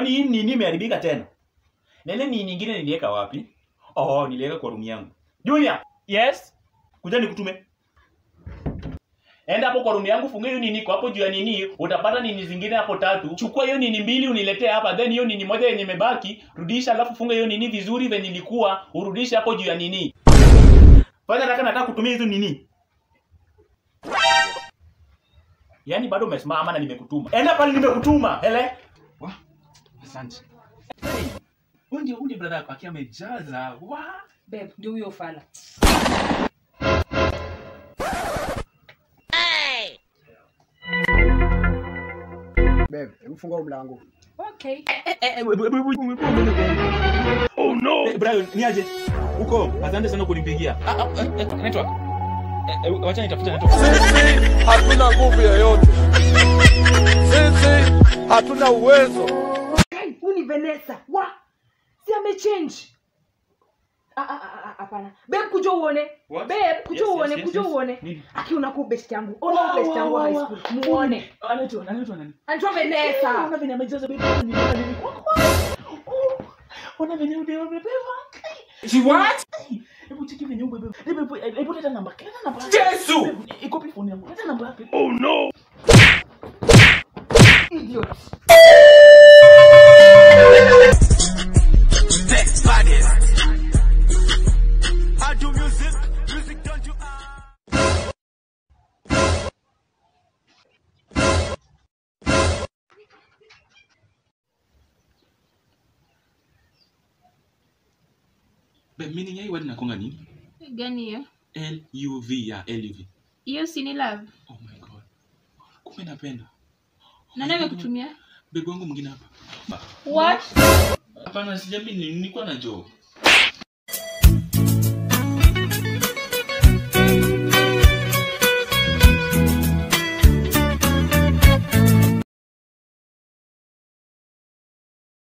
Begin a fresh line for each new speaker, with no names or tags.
Kwani hii nini imeharibika tena? Na ile nini nyingine niliweka wapi? Oh, niliweka kwa room yangu. Junior, yes. Kuja nikutume. Enda hapo kwa room yangu, funga hiyo nini kwa hapo juu ya nini, utapata nini zingine hapo tatu. Chukua hiyo nini mbili uniletee hapa, then hiyo nini moja yenye imebaki, rudisha alafu funga hiyo nini vizuri venye ilikuwa, urudishe hapo juu ya nini. Fanya nataka nataka kutumia hizo nini. Yaani bado umesimama na nimekutuma. Enda pale nimekutuma. Hele.
Wa, asante. Hey, huyu ndio huyu ndio brother yako akiwa amejaza. Wa,
Babe, ndio huyo fala.
Babe, hebu funga huu mlango.
Okay.
Oh no. Eh, Brian, niaje? Huko, asante sana kunipigia.
ah, ah, eh, eh, network. Eh, eh, wacha nitafute network.
Sisi hatuna nguvu yoyote. Sisi hatuna uwezo.
Hey, huyu ni Vanessa. Wa? Si amechange. Ah ah ah ah, hapana. Babe kuja uone.
What?
Babe kuja
Yes, yes,
uone,
yes,
kuja
yes.
uone.
Nini?
Aki unakuwa best yangu. Ona best yangu wa high school. Muone.
Anaitwa anaitwa nani?
Anaitwa Vanessa.
Ona venye amejaza baby. Ni nini? Oh, Ona venye umebeba. She what? Hebu cheki venye umebeba. Hebu hebu leta namba. Leta namba.
Yesu!
Iko pi phone yangu. Leta namba yake.
Oh no.
Idiot.
Babe, meaning ya hii word inakuanga nini?
gani hiyo
L U V ya L U V.
hiyo si ni love
Oh my god. Kumbe napenda.
nani amekutumia
Bebe wangu mwingine hapa.
what
Hapana, sijamini nilikuwa na joke.